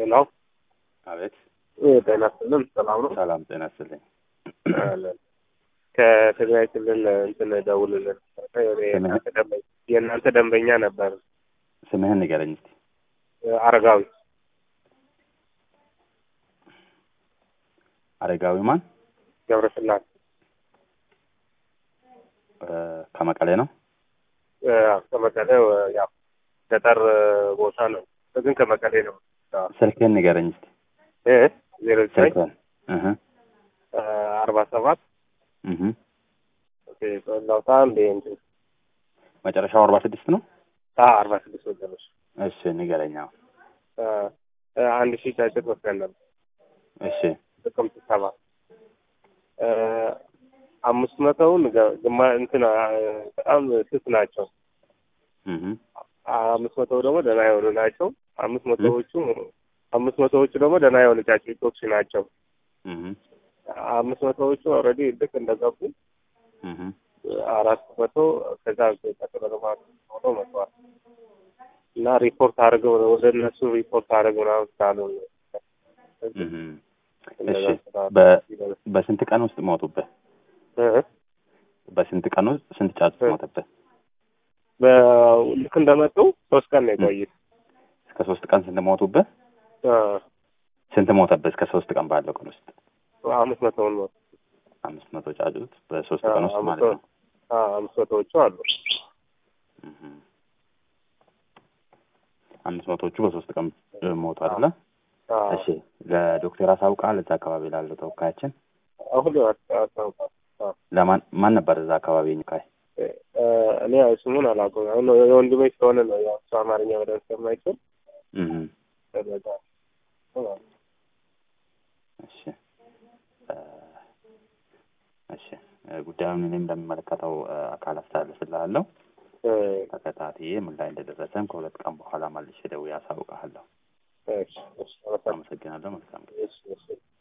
ሄሎ አቤት። ጤና ይስጥልን። ሰላም ነው? ሰላም ጤና ይስጥልኝ። አለን። ከትግራይ ክልል እንትን ደውልልን። የእናንተ ደንበኛ የእናንተ ደንበኛ ነበር። ስምህን ንገረኝ እስቲ። አረጋዊ አረጋዊ ማን? ገብረስላሴ እ ከመቀሌ ነው። እ፣ ከመቀሌ ያው ገጠር ቦታ ነው፣ ግን ከመቀሌ ነው። ስልክህን ንገረኝ እስቲ። እ ዜሮ ዘጠኝ ስልክህን። እህ አርባ ሰባት እህ ላውጣ እንዴ እንትን መጨረሻው አርባ ስድስት ነው። አርባ ስድስት ወገኖች እሺ ንገረኝ። አዎ። አንድ ሺህ ጫጭት ወስደን ነበር እሺ ጥቅምት ሰባት አምስት መቶውን ገ- ግማ እንትን አ፣ በጣም ስስ ናቸው። እህ አምስት መቶው ደግሞ ደህና የሆኑ ናቸው። አምስት መቶዎቹ አምስት መቶዎቹ ደግሞ ደህና የሆኑ ጫጩቶች ናቸው። እህ አምስት መቶዎቹ ኦልሬዲ ልክ እንደገቡ እህ አራት መቶ ከዛ ቀጥሎ ደግሞ አምስት መቶ መጥተዋል እና ሪፖርት አድርገው ወደ እነሱ ሪፖርት አድርገው ምናምን ስላሉ እህ እንደዛ እሺ ስላሉ በ- በስንት ቀን ውስጥ ሞቱብህ? እ? በስንት ቀን ውስጥ ስንት ጫጩት እ። ሞተብህ? በ- ልክ እንደመጡ ሶስት ቀን ነው የቆዩት። እስከ ሶስት ቀን ስንት ሞቱብህ? እ፣ ስንት ሞተብህ? እስከ ሶስት ቀን ባለው ቀን ውስጥ አምስት መቶውን ነው አምስት መቶ ጫጩት በሶስት አዎ፣ ቀን ውስጥ አምስት ማለት ነው። አ፣ አምስት መቶዎቹ አሉ። እህ አምስት መቶዎቹ በሶስት ቀን እ፣ ሞቱ አይደለ? አ፣ እሺ ለዶክተር አሳውቃል። እዛ አካባቢ ላለው ተወካያችን አሁን አስታውቃል። ለማን ማን ነበር እዛ አካባቢ ኒካይ? እኔ ያው ስሙን አላውቀውም። አሁን የወንድሜ ስለሆነ ነው ያው እሱ አማርኛ በደንብ ስለማይችል እህ ስለዛ እሺ እ፣ እሺ እ፣ ጉዳዩን እኔም ለሚመለከተው እ፣ አካል አስተላልፍልሃለሁ። እ፣ ተከታትዬ ምን ላይ እንደደረሰም ከሁለት ቀን በኋላ መልሼ ደውዬ አሳውቅሃለሁ። እሺ፣ እሺ፣ አመሰግናለሁ። አመሰግናለሁ። መልካም ጊዜ። እሺ፣ እሺ።